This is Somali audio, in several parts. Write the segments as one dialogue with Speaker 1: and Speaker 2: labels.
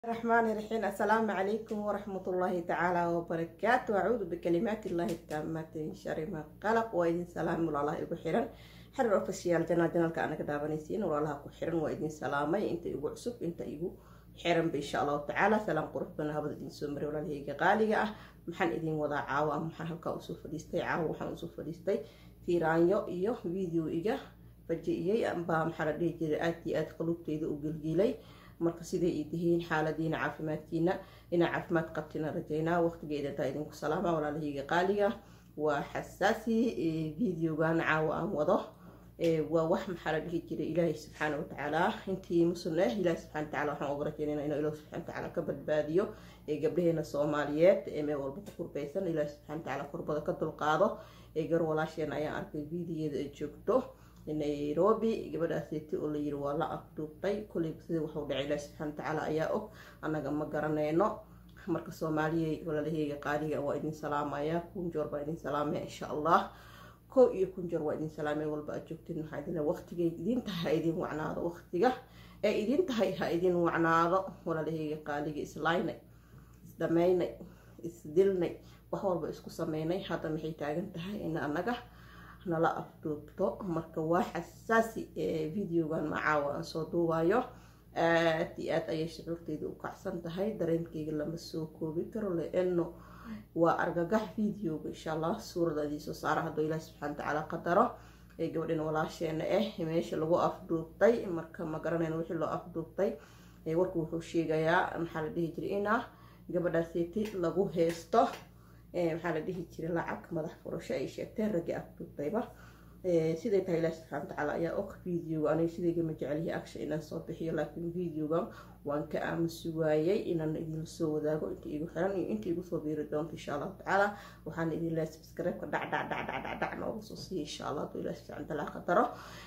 Speaker 1: الرحمن الرحيم السلام عليكم ورحمة الله تعالى وبركاته أعوذ بكلمات الله التامة من شر ما قلق وإذن سلام الله إبو حيران حرر أوفيسيال جنال جنال كأنا كدابانيسين والله كو حيران وإذن سلامي إنت إبو عصب إنت إبو حيران بإن شاء الله تعالى سلام قرب بنا هبدا إذن سمري ولا لهيك غالية محن إذن وضع عاوة محن هلكا أسوف فديستي عاوة محن أسوف فديستي في رانيو إيو فيديو إيجا فجئيي أنبا محن ديجي آتي آت قلوبتي إذا أقلقيلي marka siday i tihiin xaaladiina caafimaadkiina inaa caafimaad qabtina rajaynaa waqtigeeda intaa idinku salaama walaalahayga qaaliga waa xasaasi videogan caawa aan wado waa wax maxaa la dhihi jiray ilaahay subxaana watacaala intii muslim ah ilaahay subxana wataala waxaan uga rajaynayna inuu ilaah subxana watacaala ka badbaadiyo ee gabdhaheena soomaaliyeed ee meel walba ku kurbeysan ilaahay subxana watacaala kurbada ka dulqaado ee gar walaasheena ayaan arkay videoyada ay joogto nairobi gabadhaaseti oo layiri waa la afduubtay kuley sida waxuu dhacay ilaah subxana watacaala ayaa og annaga ma garanayno marka soomaaliya walaalaheyga qaaliga waa idin salaamaya kunjoor baa idin salaamaya insha allah kow iyo kunjoor waa idin salaamaya walba aad joogtiin maxaa idin waqtigay idin tahay ha idin wacnaado waqtiga ee idin tahay ha idin wacnaado walaalaheyga qaaliga islaynay isdhameynay isdilnay wax walba isku sameynay hadda maxay taagan tahay in annaga nala afduubto marka waa xasaasi videogan macaawa aan soo duubayo aad iyo aad ayay shucuurteyda u kacsan tahay dareenkeyga lama soo koobi karo leeno waa argagax videoga insha allah suuradadii soo saara hadduu ilaah subxana watacaala qadaro ee gabadhan walaasheena ah meesha lagu afduubtay marka ma garanayno wixii loo afduubtay warku wuxuu sheegayaa maxaa la dhihi jiray ina gabadhaaseti lagu heesto maxaa la dhihi jiray lacag madax furasho ay sheegteen raggi afduubtayba siday tahay ilaah subxana watacaala ayaa og videoga aniga sidaygama jecelyahay action inaan soo bixiyo laakiin videogan waan ka aamusi waayay inaan idinla soo wadaago inta igu xiran iyo inta igu soo biiri doonto insha allahu tacaala waxaana idin leehay subscribe-ka dhac dhac dhac dhac dhac dhac nooga soo siiya insha allah hadduu ilaah subxana watacaala qadaro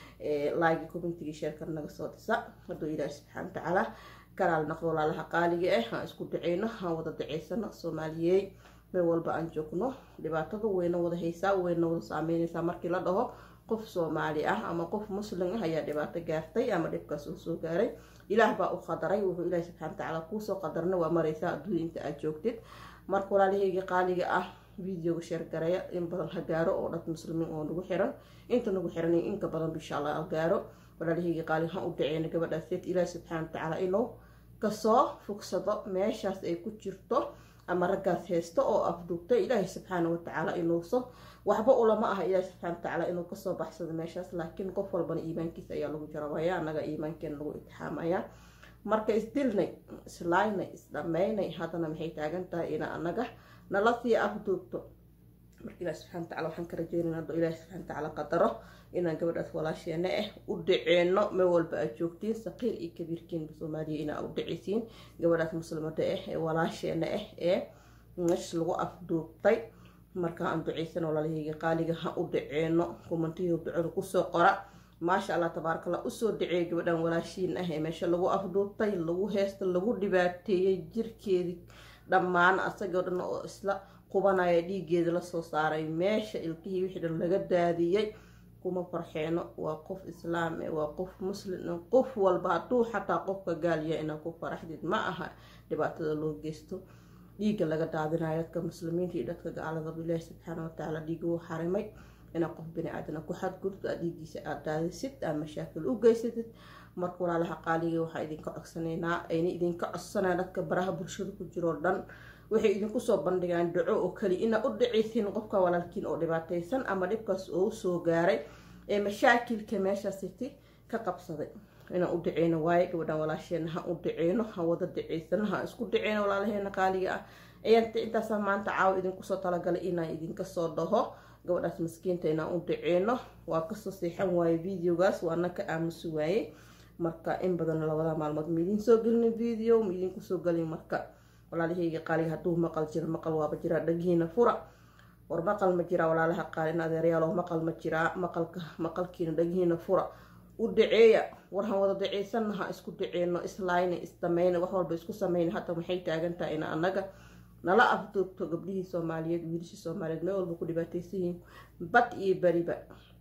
Speaker 1: laagi commentigii sheerkan naga soo dhisa hadduu ilaah subxana watacaala kalaal naqdo walaalaha qaaliga ah aan isku daceyno aan wada daceysano soomaaliyey meel walba aan joogno dhibaatada weyna wada haysaa weyna wada saameyneysaa markii la dhaho qof soomaali ah ama qof muslim ah ayaa dhibaato gaartay ama dhibkaas uu soo gaaray ilaah baa u qadaray wuxuu ilaahi subxana watacaala kuusoo qadarna waa mareysaa adduunya inta aad joogtid marka walaalahayga qaaliga ah videoga sheergareeya in badan ha gaaro oo dad muslimiin oo nagu xiran inta nagu xiran inka badan insha allah ha gaaro walaalahayga qaaliga ha u dhaceyna gabadhaas ilaahi subxana watacaala inuu kasoo fogsado meeshaas ay ku jirto ama raggaas heysto oo afduubtay ilaahay subxaana watacaala inuuso waxba ulama aha ilaahay subxana watacaala inuu kasoo baxsado meeshaas laakiin qof walbana iimaankiisa ayaa lagu jarabaya annaga iimaankeena lagu itixaamaya marka isdilnay islaaynay isdhameynay haddana maxay taagan tahay ina annaga nala sii afduubto marka ilahi subxana wataala waxaan ka rajeynayna hadduu ilaahi subxana watacaala qadaro inaan gabadhaas walaasheena ah u dhaceyno meel walba aad joogtiin saqiir iyo kabiirkiinba soomaaliya inaa u dhaceysiin gabadhaas muslimada ah ee walaasheena ah ee meesha lagu afduubtay marka aan duceysan walaalahayga qaaliga ha u dhaceyno kumantiyo ducada kusoo qora maasha allah tabaaraka allah usoo dhaceey gabadhan walaashiin ah ee meesha lagu afduubtay lagu heesta lagu dhibaateeyey jirkeedii dhammaan asagoo dhan oo isla qubanaya dhiigeeda lasoo saaray meesha ilkihii wixii dhan laga daadiyey kuma farxeeno waa qof islaam e waa qof muslim qof walba hadduu xataa qofka gaalya inaa ku faraxdid ma aha dhibaatada loo geysto dhiigga laga daadinayo dadka muslimiinta iyo dadka gaaladaba ilaahi subxaana watacaala dhiiga uu xarimay inaa qof bani aadana ku xadgudubto aad dhiigiisa aad daadisid aad mashaakil u geysatid marka walaalaha qaaliga waxaa idinka codsanaynaa ayna idinka codsanaya dadka baraha bulshada ku jiroo dhan waxay idinku soo bandhigaan dhaco oo kali ina u dhaceysiin qofka walaalkiin oo dhibaateysan ama dhibkaas oo soo gaaray ee mashaakilka meeshaasiti ka qabsaday inaan u dhaceyno waaye gabadhan walaasheena ha u dhaceyno ha wada dhaceysano ha isku dhaceyno walaalaheena qaaliga ah ayaan intaasaa maanta caawa idinkusoo talagalay inaan idinka soo dhaho gabadhaas maskiinta inaan u dhaceyno waa kasoo seexan waaye videogaas waana ka aamusi waaye marka in badan labada maalmood ma idin soo gelin video ma idinku soo gelin marka walaalahayga qaaliga hadduu maqal jiro maqal waaba jiraa dhagihiina fura war maqal ma jiraa walaalaha qaalin adeeryaalo maqal ma jiraa maqalka maqalkiina dhagihiina fura u dhaceeya warhan wada daceysana ha isku dhaceyno islayna isdameyna wax walba isku sameyna hadda maxay taagan tahay ina annaga nala afduubto gabdhihii soomaaliyeed wiilashii soomaaliyeed meel walba ku dhibaateysan yihiin bad iyo beriba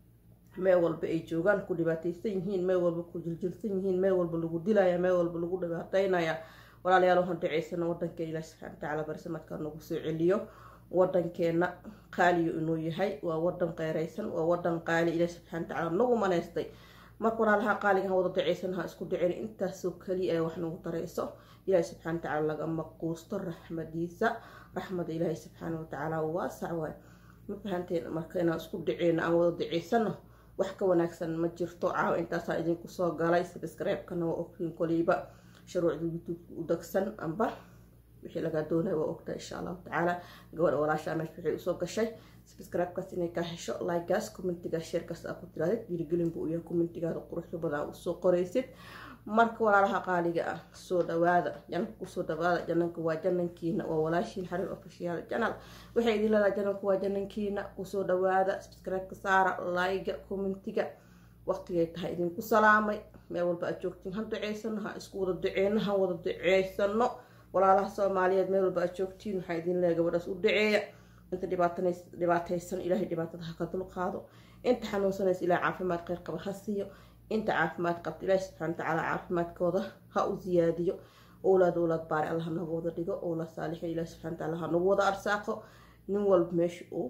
Speaker 1: meel walba ay joogaan ku dhibaateysan yihiin meel walba ku jiljilsan yihiin meel walba lagu dilaya meel walba lagu dhibaateynaya walaalayaal waxaan duceysana wadankeena ilaah subxana watacaala barsamadka nagu soo celiyo wadankeena qaaliyo inuu yahay waa wadan qeyreysan waa wadan qaali ilaah subxana watacaala nagu maneystay marka walaalaha qaaliga ha wada duceysan ha isku duceyn intaasoo keliya ee wax nagu dareyso ilaahi subxana watacaala lagama quusto raxmadiisa raxmada ilaahi subxaana watacaala waasac waay ma fahanteen marka inaan isku duceyno aan wada duceysano wax ka wanaagsan ma jirto caawa intaasaa idinku soo galay sabscribe-kana waa ogtiin koliiba shuruucda youtube u dagsan amba wixii lagaa doonaya waa ogtaa insha allahu tacaala gabadha walaashaa meesha waxay usoo gashay sabscribe-kaas inay kaa hesho like-gaas commentigaas sheerkaas aa ku tiraadid dhiirigelin buu u yahay commentigaada quruxda badan usoo qoraysid marka walaalaha qaaliga ah soo dhawaada janalka kusoo dhawaada janalka waa janankiina waa walaashiin xariir ofishiyaal janal waxay idin leedahay janalka waa janankiina kusoo dhawaada subscribe-ka saara like-ga commentiga waqtigay tahay idinku salaamay meel walba aad joogtiin ha duceysano ha isku wada duceyno ha wada duceysano walaalaha soomaaliyeed meel walba aad joogtiin waxaa idin leeyahay gabadhaas u duceeya inta dhibaataysan ilaahay dhibaatada ha ka dulqaado inta xanuunsanaysa ilahay caafimaad kheyr qaba ha siiyo inta caafimaad qabta ilaahi subxana watacaala caafimaadkooda ha u siyaadiyo owlaad owlaad baari alla hanagu wada dhigo owlaad saalixin ilahi subxana watacaala hanagu wada arsaaqo nin walba meesha uu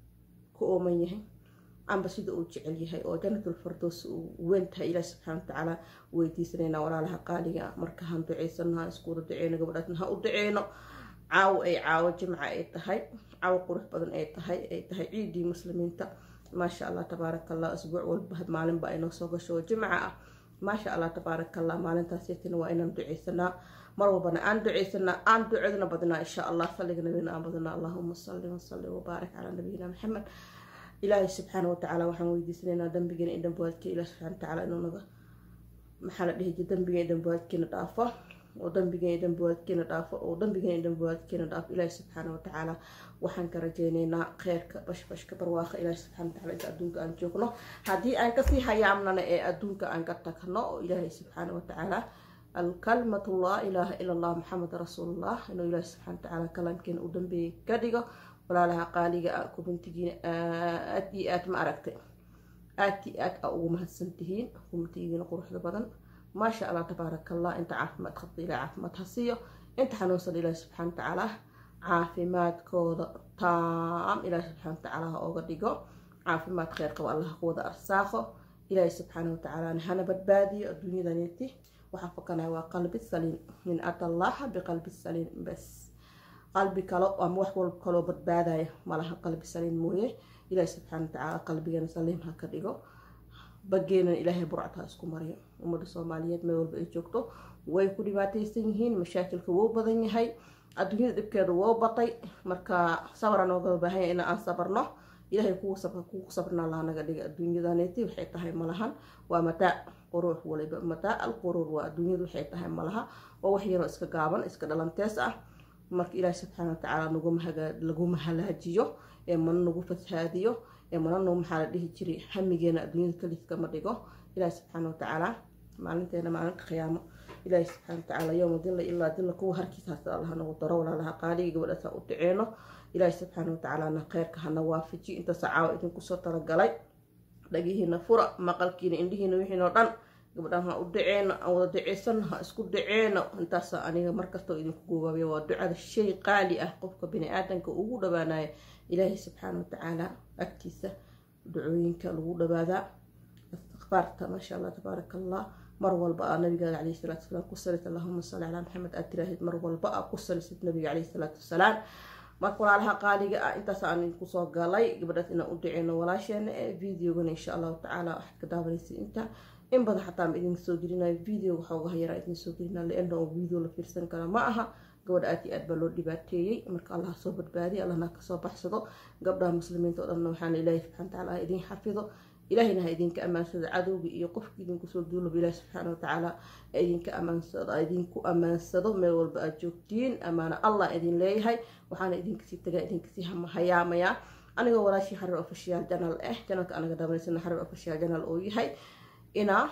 Speaker 1: ka ooman yahay amba sida uu jecel yahay oo janatul fardoos uu weyn tahay ilaahi subxana watacaala weydiisanayna walaalaha qaaliga marka han duceysano ha isku wada duceyno gabadhaasna ha u duceyno caawo ay caawo jimca ay tahay caawo qurux badan ay tahay ay tahay ciidii muslimiinta maasha allah tabaaraka allah asbuuc walba maalinba aynoo soo gasho oo jimca ah maasha allah tabaaraka allah maalintaasiytina waa inaan duceysanaa mar walbana aan duceysanaa aan ducadna badnaa insha allah salliga nabina aan badnaa allahuma salli wasalli wabaarik calaa nabiyina maxamed ilaahay subxaana watacaala waxaan weydiisanaynaa dambigeena iyo dambiwaadka ilaah subxana watacaala inuu naga maxaa la dhihi jir dambigeena iyo dambiwaadkeena dhaafo oo dambigeena dambiwaadkeena dhaafo oo dambigeena dambiwaadkeena dhaafo ilaahi subxaana watacaala waxaan ka rajeyneynaa kheyrka bashbashka barwaaqa ilaahi subxana watacaala inta adduunka aan joogno haddii aan kasii hayaamnana ee adduunka aan ka tagno oo ilaahay subxaana watacaala alkalmatu laa ilaaha ila allah maxamed rasuulullah inuu ilaahi subxana watacaala kalaamkeena u dambeeyay ka dhigo walaalaha qaaliga ah kubantigiina aad iyo aad ma aragtay aad iyo aad a ugu mahadsan tihiin kubantigiina quruxda badan maasha allah tabaaraka allah inta caafimaad qabta ilaah caafimaad ha siiyo inta xanuunsan ilaahi subxana watacaala caafimaadkooda taam ilaahi subxana watacaala ha ooga dhigo caafimaad kheyr qabo allah ha ku wada arsaaqo ilaahi subxaana watacaalana hana badbaadiyo adduunyadaniti waxaa fakanaya waa qalbi saliim min ata allaha biqalbi saliim bas qalbi kalo ama wax walba kaloo badbaadaya malaha qalbi saliim mooye ilaahi subxaana watacaala qalbigana saliim ha ka dhigo bageenan ilaahay burcad ha isku mariyo ummadda soomaaliyeed meel walba ay joogto way ku dhibaataysan yihiin mashaakilka wou badan yahay adduunyada dhibkeeda wou batay marka sabra nooga baahanya in aan sabarno ilaahay kugu sabrna laha naga dhiga adduunyadaneti waxay tahay malahan waa mataac quruux waliba mataac al quruur waa adduunyadu waxay tahay malaha waa wax yaroo iska gaaban iska dhalantees ah marka ilaahi subxaana watacaala laguma halaajiyo ee mana nagu fashaadiyo ee mana noo maxaa la dhihi jiray hamigeena adduunyada kaliskama dhigo ilaahi subxaana watacaala maalinteena maalinta khiyaamo ilaahi subxaana watacaala yowma dilla ilaa dilla kuwa harkiisaas allaha nagu daro walaalaha qaaliga gabadhaasa u duceeno ilaahi subxaana watacaalana kheyrka hana waafaji intaasa caawa idinkusoo talagalay dhagihiina fura maqalkiina indhihiina wixiinoo dhan gabadhaan ha u duceeno aan wada duceysano ha isku duceeno intaasa aniga markastoo idinku gobaabiya waa ducada shay qaali ah qofka bini aadanka ugu dhawaanaya ilaahi subxaana watacaala agtiisa ducooyinka lagu dhawaadaa istikfaarta maasha allah tabaaraka allah mar walba aa nabigaada caleyhi salaatu wasalaam ku salisid allahuma salli calaa maxamed aad tiraahid mar walba aa ku salisid nabiga caleyhi salaatu wasalaam marka walaalaha qaaliga ah intaas aan idinku soo galay gabadhaas inaan u duceyno walaasheena ee videogana insha allahu tacaala waxaad ka daawanaysa inta in badan xataa ma idin soo gelinayo video waxooga hayaraa idin soo gelina leana oo video la fiirsan kara ma aha gabadha aad iyo aad baa loo dhibaateeyey marka allah soo badbaadiya allahna kasoo baxsado gabdhaha muslimiinta oo dhanna waxaana ilaahi subxana watacaala ha idin xafido ilaahayna ha idinka ammaansado cadowga iyo qofki idinku soo duulaba ilaahi subxaana watacaala ha idinka ammaansado idinku ammaansado meel walba aad joogtiin ammaano allah idin leeyahay waxaana idinkasii tagaa idinkasii hayaamayaa anigoo walaashii xarir official janal ah janalka anaga daabaneysana xarir official janal oo yahay inaa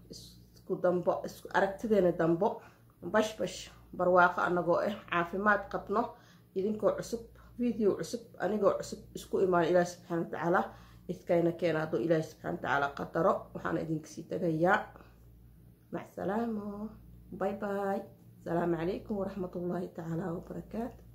Speaker 1: isku dambo isku aragtideena dambo bash bash barwaaqo anagoo ah caafimaad qabno idinkoo cusub video cusub anigoo cusub isku imaan ilaahi subxaana watacaala iskayna keena hadduu ilaahi subxaana watacaala qadaro waxaana idinkasii tagayaa macsalaamo bye bye asalaamu calaykum waraxmatullaahi tacaala wabarakaatu